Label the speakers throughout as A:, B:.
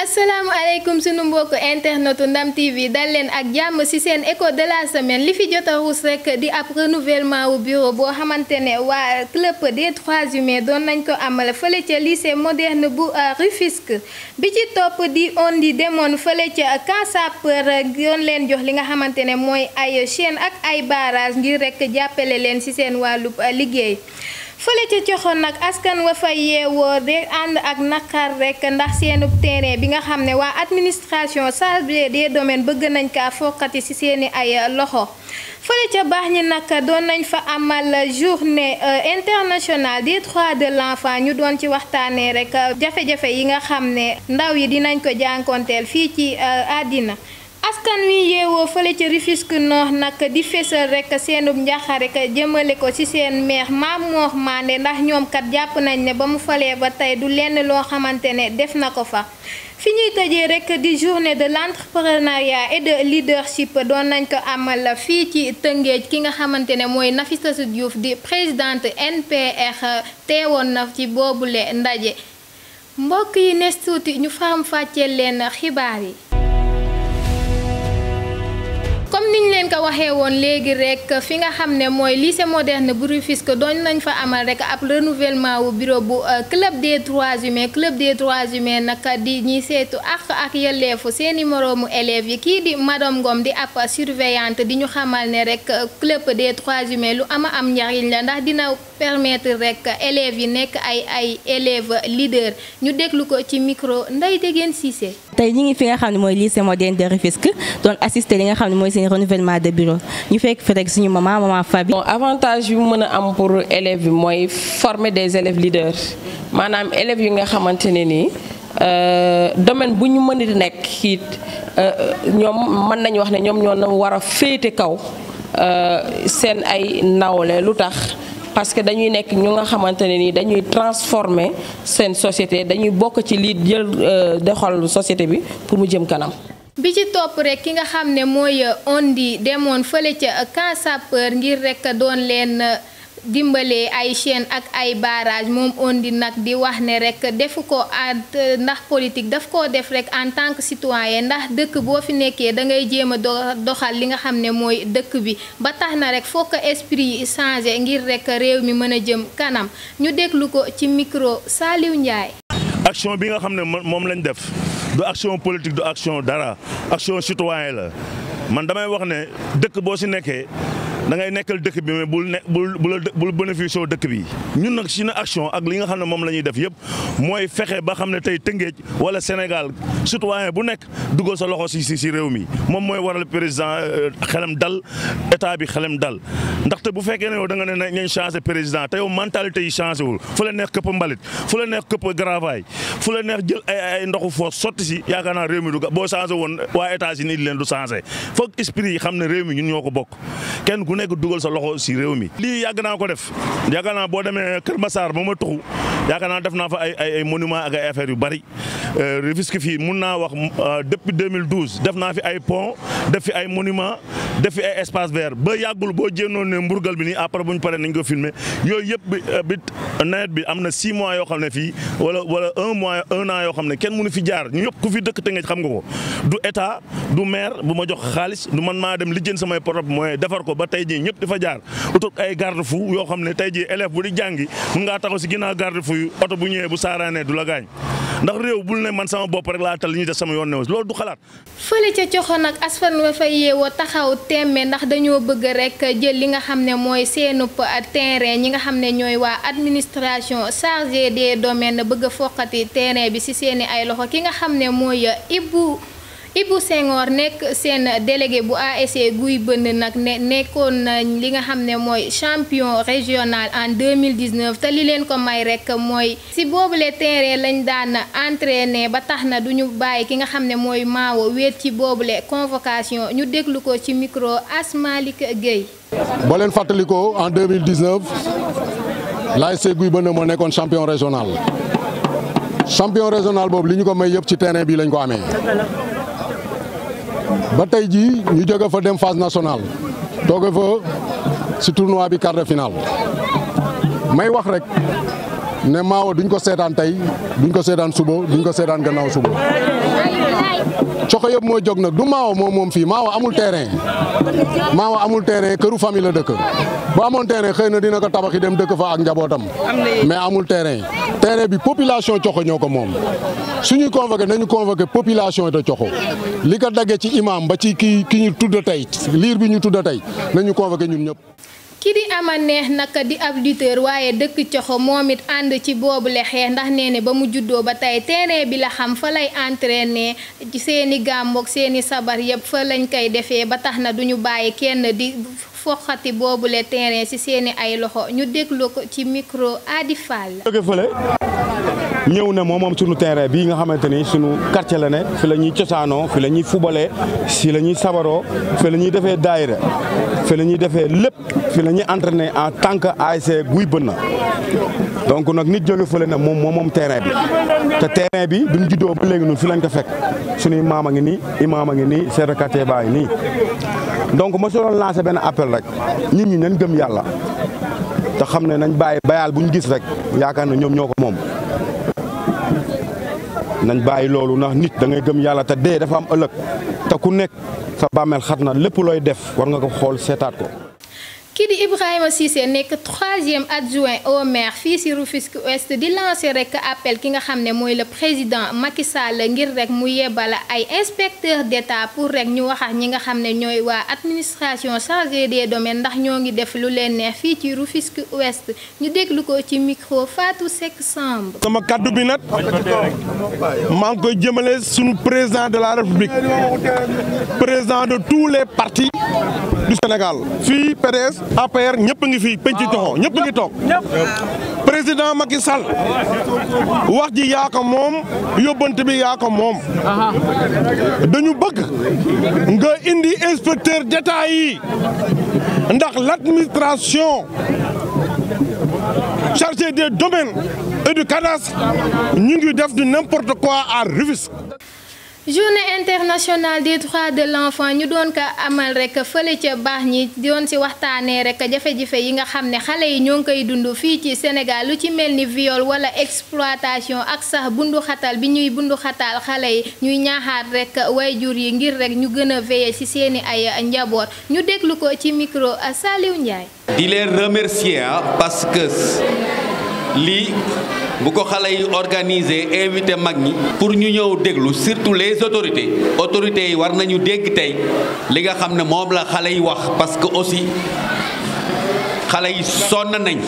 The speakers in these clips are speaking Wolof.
A: asalaamaaleykum sunu mbokk internetu Ndam TV dal leen ak jàmm ci seen écho de la semaine li fi jot a ruus rek di ab renouvellement wu bureau boo xamante ne waa club des trois humains doon nañ ko amal fële ca lycée moderne bu Rufisque bi ci topp di on di demoon fële ca Camp Sapeur doon leen jox li nga xamante ne mooy ay chaîne ak ay barrage ngir rek jàppale leen ci seen wàllu liggéey. fële ca coxoon nag askan wa fa yeewoo de ànd ak naqar rek ndax seenub terrain bi nga xam ne waa administration chargée des domaines bëgg nañ kaa fokkati ci seeni ay loxo fële ca baax ñi nag doon nañ fa amal journée internationale des droits de l'enfant ñu doon ci waxtaanee rek jafe-jafe yi nga xam ne ndaw yi dinañ ko jànkonteel fii ci àddina askan wi yeewoo fële ca Rufisque Nord nag di fésal rek seenub njaxare rek jëmale ko ci seen maire Mame Mor Mandé ndax ñoom kat jàpp nañ ne ba mu falee ba tey du lenn loo xamante ne def na ko fa fi ñuy tëjee rek di journée de l'entrepreneuriat et de leadership doon nañ ko amal fii ci Tëngéej ki nga xamante ne mooy Nafissatou Diouf di présidente NPR teewoon na ci boobule ndaje mbokk yi nes tuuti ñu faram fàcceel leen xibaar yi comme niñ leen ko waxee woon léegi rek fi nga xam ne mooy lycée moderne bu Rufisque doon nañ fa amal rek ab renouvellement wu bureau bu club des droits humains club des droits humains nag di ñiy seetu ak ak yelleefu seeni moroomu élèves yi kii di madame Ngom di ab surveillante di ñu xamal ne rek club des droits humains lu ama am njariñ la ndax dina permettre rek élèves yi nekk ay ay élèves leaders ñu déglu ko ci micro Ndeye Degene Cissé.
B: tey ñi ngi fi nga xam ne mooy lycée moderne de Rufisque doon assister li nga xam ne mooy seen renouvellement de bureau ñu fekk fi rek suñu maman maman Fabi.
C: bon avantage yu mën a am pour élèves bi mooy former des élèves leaders maanaam élèves yu nga xamante ne nii domaine bu ñu mën di nekk it ñoom mën nañu wax ne ñoom ñoo na war a féete kaw seen ay nawle lu tax. parce que dañuy nekk ñu nga xamante ne ni dañuy transformer seen société dañuy bokk ci lii jël doxal société bi pour mu jëm kanam.
A: bi ci topp rek ki nga xam ne mooy ondi demoon fële ca Camp Sapeur ngir rek doon leen dimbalee ay chaîne ak ay barrage moom ondi nag di wax ne rek defu ko ndax politique daf koo def rek en tant que citoyen ndax dëkk boo fi nekkee da ngay jéem a doxal li nga xam ne mooy dëkk bi ba tax na rek foo ko esprit yi changé ngir rek réew mi mën a jëm kanam ñu déglu ko ci micro Saliou Ndiaye.
D: action bi nga xam ne moom lañ def du action politique du action dara action citoyen la man damay wax ne dëkk boo si nekkee. da ngay nekkal dëkk bi mais bul ne bul bul bénéfice dëkk bi ñun nag suñu action ak li nga xam ne moom la ñuy def yëpp mooy fexe ba xam ne tey Tëngéej wala Sénégal citoyen bu nekk dugal sa loxo si si si réew mi moom mooy waral président xelam dal état bi xelam dal ndaxte bu fekkee ne yow da nga ne nañ changé président te yow mentalité yi changé wul fu la neex këpp mbalit fu la neex këpp gravaay fu la neex jël ay ay ndoxu foos sotti si yaakaar naa réew mi du boo changé woon waa États-Unis leen du changé foog esprit yi xam ne réew mi ñun ñoo ko bokk kenn ku nekk dugal sa loxo si réew mi. lii yàgg naa ko def yaakaar naa boo demee Kër Massar ba ma tuxu yaakaar naa def naa fa ay ay monument ak ay affaires yu bari Rufisque fii mun naa wax depuis 2012 def naa fi ay pont def fi ay monument def fi ay espace vert ba yàggul boo jénnoon ne mburgal bi nii après bu ñu paree nañ ko filmer yooyu yëpp bi bi nawet bi am na 6 mois yoo xam ne fii wala wala un mois un an yoo xam ne kenn mënu fi jaar ñu ñëpp ku fi dëkk Tëngéej xam nga ko du état du maire bu ma jox xaalis du man maa dem lijjën samay propre moyen defar ko ba tey jii ñëpp di fa jaar utul ay garde fou yoo xam ne tey jii élève bu di jàngi mun ngaa taxaw si ginnaaw garde fou yu oto bu ñëwee bu saaraanee du la gaañ ndax réew bul ne man sama bopp rek laa tal li ñuy def sama yoon ne loolu du xalaat.
A: fële ca coxo nag askan wa fa yeewoo taxaw tembe ndax dañoo bëgg rek jël li nga xam ne mooy seenub terrain ñi nga xam ne ñooy waa administration chargée des domaines bëgg a foqati terrain bi ci seeni ay loxo ki nga xam ne mooy Ibou. Ibou Senghor nekk seen délégué bu ASC Guy Bënn nag ne nekkoon nañ li nga xam ne mooy champion régional en 2019 te li leen ko may rek mooy si boobule terrain lañ daan entraîné ba tax na duñu bàyyi ki nga xam ne mooy maawo wéet ci boobule convocation ñu déglu ko ci micro Asmalik Gueye.
E: boo leen fàttalikoo en 2019 l'ASC Guy Bënn moo nekkoon champion régional champion régional boobu li ñu ko may yëpp ci terrain bi lañ ko amee. ba tey jii ñu jóge fa dem phase nationale tooge fa ci tournoi bi quart de finale may wax rek ne Maawo duñ ko seetaan tey duñ ko seetaan suba duñ ko seetaan gannaaw suba coxo yëpp moo jóg nag du Maawo moom moom fii Maawo amul terrain Maawo amul terrain këru famille la dëkk bu amoon terrain xëy na dina ko tabaxi dem dëkk fa ak njabootam mais amul terrain terrain bi population coxo ñoo ko moom suñuy convoqué nañu convoqué population de coxo li ko daggee ci imam ba ci ki ki ñu tudd tey liir bi ñu tudd tey nañu convoqué ñun ñëpp
A: ki di ama neex naka di ab lutteur waaye dëkk coxo moom it ànd ci boobu le xeex ndax nee ne ba mu juddoo ba tey terrain bi la xam fa lay entraîner ci seeni gàmmoog seeni sabar yëpp fa lañ koy defee ba tax na duñu bàyyi kenn di foxati boobu le terrain ci seeni ay loxo ñu déglu ko ci micro Adi Fall.
F: jóge fële ñëw ne moom moom sunu terrain bii nga xamante ni sunu quartier la ne fi la ñuy cosaanoo fi la ñuy fubalee si la ñuy sabaroo fi la ñuy defee daayira fi la ñuy defee lépp fi la ñuy entraîner en tant que ASC Guy Bënn donc nag nit jóge fële ne moom moom moom terrain bi te terrain bi bi ñu juddoo ba léegi ñun fi lañ ko fekk sunuy maam a ngi nii imaam a ngi nii chef de quartier baa ngi nii donc ma soo doon lancé benn appel rek nit ñi nañ gëm yàlla te xam ne nañ bàyyi bayaal bu ñu gis rek yaakaar na ñoom ñoo ko moom nañ bàyyi loolu ndax nit da ngay gëm yàlla te dee dafa am ëllëg te ku nekk sa bàmmeel xat na lépp looy def war nga ko xool seetaat ko.
A: kii di Ibrahima Cissé nekk troisième adjoint au maire fii ci Rufisque Ouest di lancer rek appel ki nga xam ne mooy le président Macky Sall ngir rek mu yebal ay inspecteur d'État pour rek ñu wax ak ñi nga xam ne ñooy waa administration chargée des domaines ndax ñoo ngi def lu leen neex fii ci Rufisque Ouest ñu déglu ko ci micro Fatou Seck Samb.
G: sama kaddu bi nag maa ngi koy jëmale sunu président de la République président de tous les partis du Sénégal fii PDS APR ñëpp a ngi fii penc coxo ñëpp a ngi toog président Macky Sall wax ji yaa ko moom yóbbante bi yaa ko moom dañu bëgg nga indi inspecteur d'État yi ndax l'administration chargée des domaines et du cadastre ñu ngi def du n'importe quoi à Rufisque
A: journée internationale des droits de l'enfant ñu doon ko amal rek fële ca baax ñi doon ci waxtaanee rek jafe-jafe yi nga xam ne xale yi ñoo ngi koy dund fii ci Sénégal lu ci mel ni viol wala exploitation ak sax bundu xatal bi ñuy bundu xatal xale yi ñuy ñaaxaat rek wayjur yi ngir rek ñu gën a veiller ci seeni ay njaboot ñu déglu ko ci micro Saliou Ndiaye.
H: di leen remercier parce que lii. bu ko xale yi organiser invité mag ñi pour ñu ñëw déglu surtout les autorités autorités yi war nañu dégg tey li nga xam ne moom la xale yi wax parce que aussi xale yi sonn nañ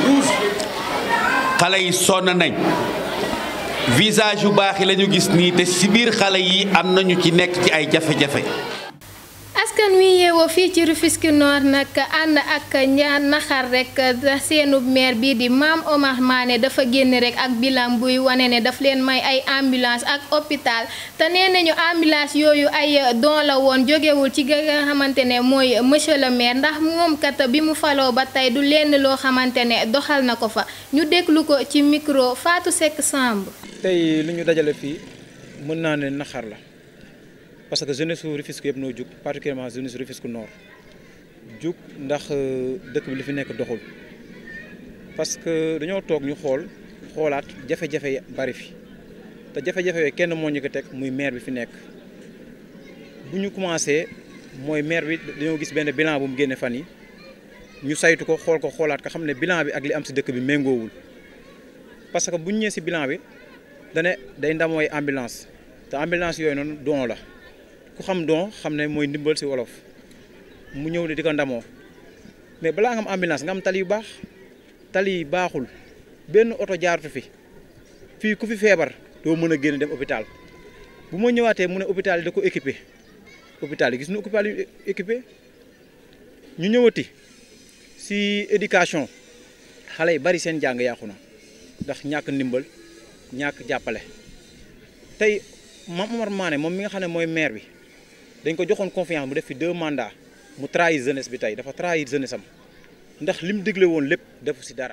H: xale yi sonn nañ visage yu baax yi la ñu gis nii te ci biir xale yi am nañu ci nekk ci ay jafe-jafe
A: askan wi yeewoo fii ci Rufisque Nord nag ànd ak ñaar naxar rek seenu maire bii di Mame Omar Mané dafa génn rek ak bilan buy wane ne daf leen may ay ambulance ak hôpital te nee nañu ambulance yooyu ay don la woon jógewul ci nga xamante ne mooy monsieur le maire ndax moom kat bi mu faloo ba tey du lenn loo xamante ne doxal na ko fa ñu déglu ko ci micro Fatou Seck Samb.
I: tey lu ñu dajale fii mën naa ne naxar la. parce que jeunesse su Rufisque yëpp noo jug particulièrement jeunesse Rufisque Nord jug ndax dëkk bi li fi nekk doxul parce que dañoo toog ñu xool xoolaat jafe-jafe yi bari fi te jafe-jafe yooyu kenn moo ñu ko teg muy maire bi fi nekk bu ñu commencé mooy maire bi dañoo gis benn bilan bu mu génne fan yi ñu saytu ko xool ko xoolaat ko xam ne bilan bi ak li am si dëkk bi méngoowul parce que bu ñu ñëwee si bilan bi dane day ndamooy ambulance te ambulance yooyu noonu don la ku xam don xam ne mooy ndimbal si wolof mu ñëw ne di ko ndamoo mais balaa nga am ambulance nga am tali yu baax tali yi baaxul benn oto jaaratu fi fii ku fi feebar doo mën a génn dem hôpital bu ma ñëwaatee mu ne hôpital yi da ko équipé hôpital yi gis na hôpital yu équipé ñu ñëwati si éducation xale yi bari seen jàng yàqu na ndax ñàkk ndimbal ñàkk jàppale tey Mame Omar Mané moom mi nga xam ne mooy maire bi dañ ko joxoon confiance mu def fi deux mandats mu trahir jeunesse bi tey dafa trahir jeunesse am ndax lim digle woon lépp defu si dara.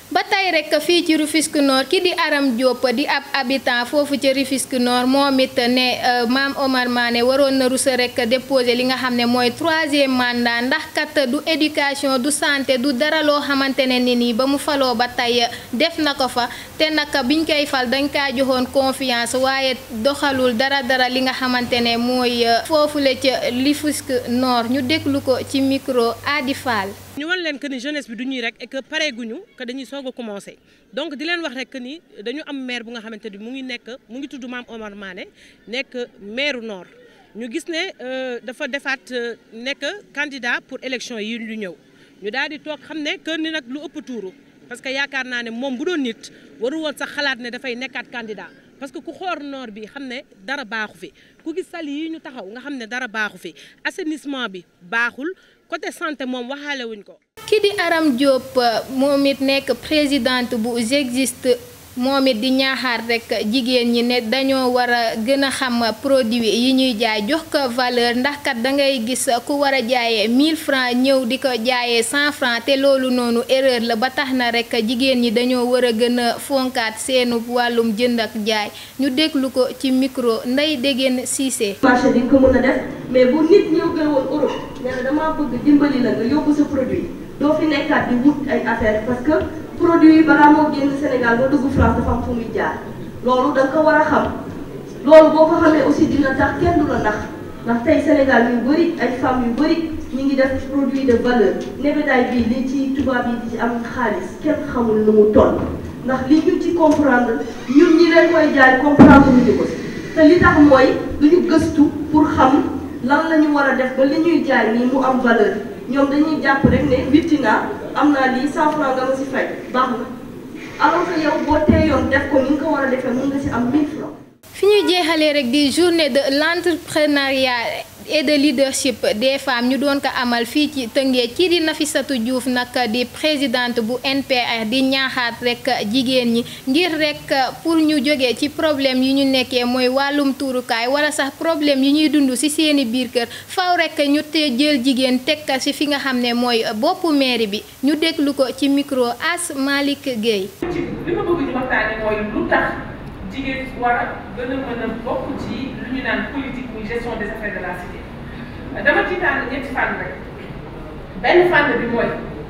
A: ba tey rek fii ci Rufisque Nord ki di Aram Diop di ab habitant foofu ci Rufisque Nord moom it ne Mame Omar Mané waroon na rusa rek déposer li nga xam ne mooy troisième mandat ndax kat du éducation du santé du dara loo xamante ne ni nii ba mu faloo ba tey def na ko fa te naka biñ koy fal dañ kaa joxoon confiance waaye doxalul dara dara li nga xamante ne mooy foofule ca Rufisque Nord ñu déglu ko ci micro Adi Fall
J: ñu wan leen que ni jeunesse bi du ñuy rek et que pareeguñu que dañuy soog a commencé donc di leen wax rek que ni dañu am maire bu nga xamante ni mu ngi nekk mu ngi tudd Mame Omar Mané nekk maire Nord ñu gis ne dafa defaat nekk candidat pour élection yi ñu ñëw ñu daal di toog xam ne que ni nag lu ëpp tuuru parce que yaakaar naa ne moom bu doon nit waru woon sax xalaat ne dafay nekkaat candidat parce que ku xoor Nord bi xam ne dara baaxu fi ku gis sali yi ñu taxaw nga xam ne dara baaxu fi assainissement bi baaxul côté santé moom waxaale wuñ ko.
A: ki di Aram Diop moom it nekk présidente bu J'existe moom it di ñaaxaat rek jigéen ñi ne dañoo war a gën a xam produit yi ñuy jaay jox ko valeur ndax kat da ngay gis ku war a jaayee 1000 francs ñëw di ko jaayee 100 francs te loolu noonu erreur la ba tax na rek jigéen ñi dañoo war a gën a fonkaat seenu wàllum jënd ak jaay ñu déglu ko ci micro Ndeye Dégène Cissé.
K: marché di nga ko mën a def mais bu nit ñëw gën woon Europe nee na damaa bëgg dimbali la nga yóbbu sa produit doo fi nekkaat di wut ay affaire parce que. produit yi balaa moo génn Sénégal ba dugg France dafa am fu muy jaar loolu da nga ko war a xam loolu boo ko xamee aussi dina tax kenn du la nax ndax tey Sénégal yu bëri ay femmes yu bëri ñu ngi def produit de valeur nebedaay bii li ci tubaab yi di ci am xaalis kenn xamul nu mu toll ndax li ñu ci comprendre ñun ñi leen koy jaay comprendre ñu ko te li tax mooy du ñu gëstu pour xam lan la ñu war a def ba li ñuy jaay nii mu am valeur ñoom dañuy jàpp rek ne Virtina am naa lii 100 francs nga ma si fay baax na alors que yow boo teeyoon def ko ni nga ko war a defee mën nga si am 1000 francs
A: fi ñuy jeexalee rek di journée de l'entrepreneuriat et de leadership des femmes ñu doon ko amal fii ci Tëngéej kii di Nafissatou Diouf nag di présidente bu NPR di ñaaxaat rek jigéen ñi ngir rek pour ñu jógee ci problème yi ñu nekkee mooy wàllum tuurukaay wala sax problème yi ñuy dund ci seeni biir kër faw rek ñu te jël jigéen tekka ci fi nga xam ne mooy boppu mairie bi ñu déglu ko ci micro As Malick Gueye.
L: li ma bëgg ñu waxtaane mooy lu tax jigéen war a gën a mën a bokk ci lu ñu naan politique muy gestion des affaires de la cité dama ci tànn ñetti fànn rek benn fànn bi mooy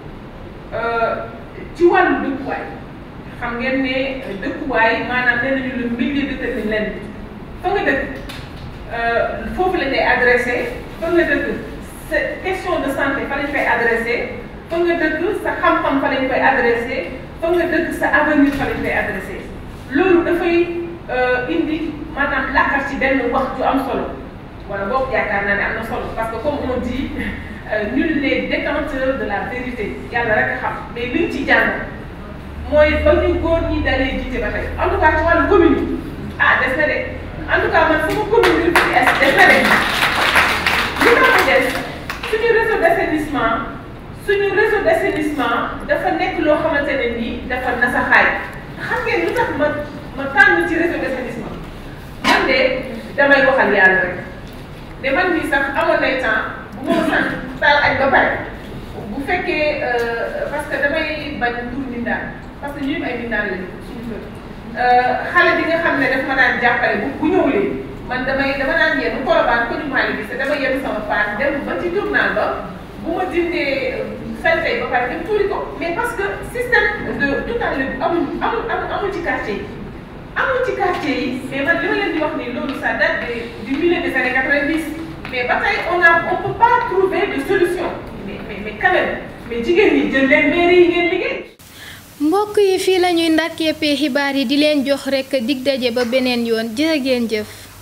L: ci wàllu dëkkuwaay xam ngeen ne dëkkuwaay maanaam nee nañu le milieu détermine leen fa nga dëkk foofu lañ lay adressé fa nga dëkk sa question de santé fa lañ koy adressé fa nga dëkk sa xam-xam fa lañ koy adressé fa nga dëkk sa avenir fa lañ koy adressé loolu dafay indi maanaam làkkar ci benn wax ju am solo wala boog yaakaar naa ne am na solo parce que comme on dit nul n'est détenteur de la vérité yàlla rek a xam mais liñ ci jàng mooy ba ñu góor ñi dalee jiite ba tey en tout cas ci wàllu commune yi ah des na de en tout cas man sama commune bi ci est des na de li tax mu des suñu réseau d'assainissement suñu réseau d'assainissement dafa nekk loo xamante ne nii dafa nasaxaay xam ngeen lu tax ma ma tànn ci réseau d'assainissement man de damay waxal yàlla rek mais man mii sax amoon nay temps bu ma sant taal añ ba pare bu fekkee parce que damay bañ tur mbindaan parce que ñun ay mbindaan lañu suñu kër xale bi nga xam ne daf ma daan jàppale bu bu ñëwlee man damay dama daan yenn kolobaan ko ñu maa ngi gis dama yenn sama paan dem ba ci journal ba bu ma dindee salte ba pare dem tuuri ko mais parce que système de tout à l'heure amul amul amul ci quartier yi amul ci quartier yi mais man li ma leen di wax nii loolu ça date du milieu des années 90 mais ba tey on a on peut pas trouver de solution mais mais mais quand même mais jigéen ñi jël leen mairie yi ngeen liggéey.
A: mbokk yi fii la ñuy ndarkeepee xibaar yi di leen jox rekk dig daje ba beneen yoon jërë ngeen jëf.